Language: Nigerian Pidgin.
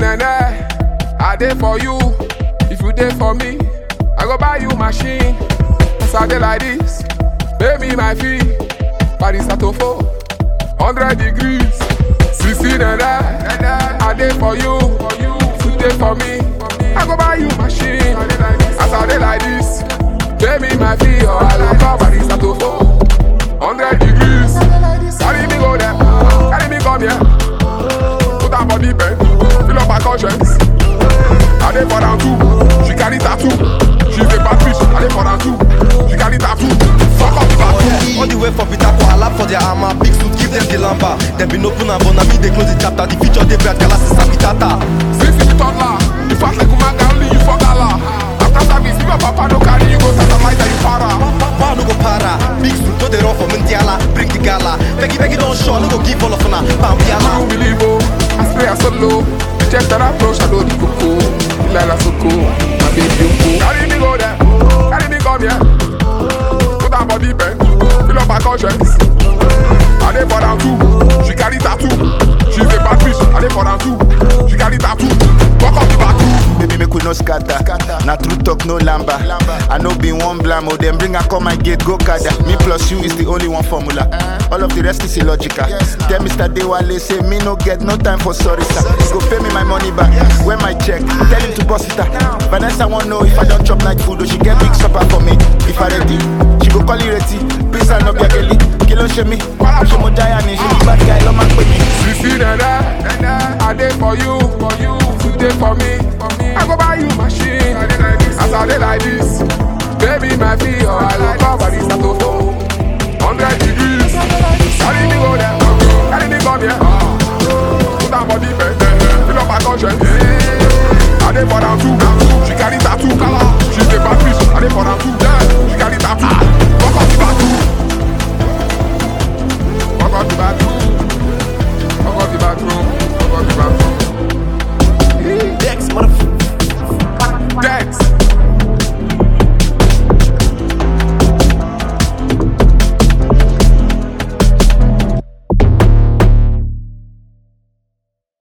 nene, I dey for you. If you dey for me, I go buy you machine. As I dey like this, pay me my fee. Paris Atofo, 100 degrees. Sisi nene, I dey for you. If you dey for me, I go buy you machine. As I dey like this, pay me my fee or I go call Paris Atofo. 100 degrees. Carry me go there, carry me come here. Put her body bend, fill up her conscience. I dey for down too, she carry tattoo. She's a bad bitch, I dey for down too. She carry tattoo. Fuck up the tattoo. All the way for Peter for lap for their armor. Big suit, give them the lamba. Them been open and born, me they close the chapter. The future they bright, Galas is Sabitata. Since you be toddler, you fast like Umanga, only you for gala. After service, if your papa no carry you go satellite and you para. Power no go para. Big suit, no they run for Mundiala. Bring the gala. Peggy, Peggy don't show, no go give all of una. Bam, I yala. don't believe oh, I spray a solo. The chest that I approach, I know the coco. Lila Soko, my baby Yoko. Carry me go there, carry me come here. Put her body bend, fill up her conscience. I dey for down too, she carry tattoo. She's a bad bitch, I dey for down too. She carry tattoo. Walk up the bathroom. Baby, make we no scatter. Na true talk, no lamba. I know be one blam, oh, them bring her come my gate, go kada. Me plus you is the only one formula. All of the rest is illogical. Tell Mr. Dewale, say me no get no time for sorry, sir. He go pay me my money back. When my check, tell him to bust it out. Vanessa won't know if I don't chop night food, or she get big supper for me. If I ready, she go call you ready. Please, I no be a girlie. Kilo she me. She mo giant, she be bad guy, love my me. Sisi nene, I dey for you, for you. If you dey for me, I go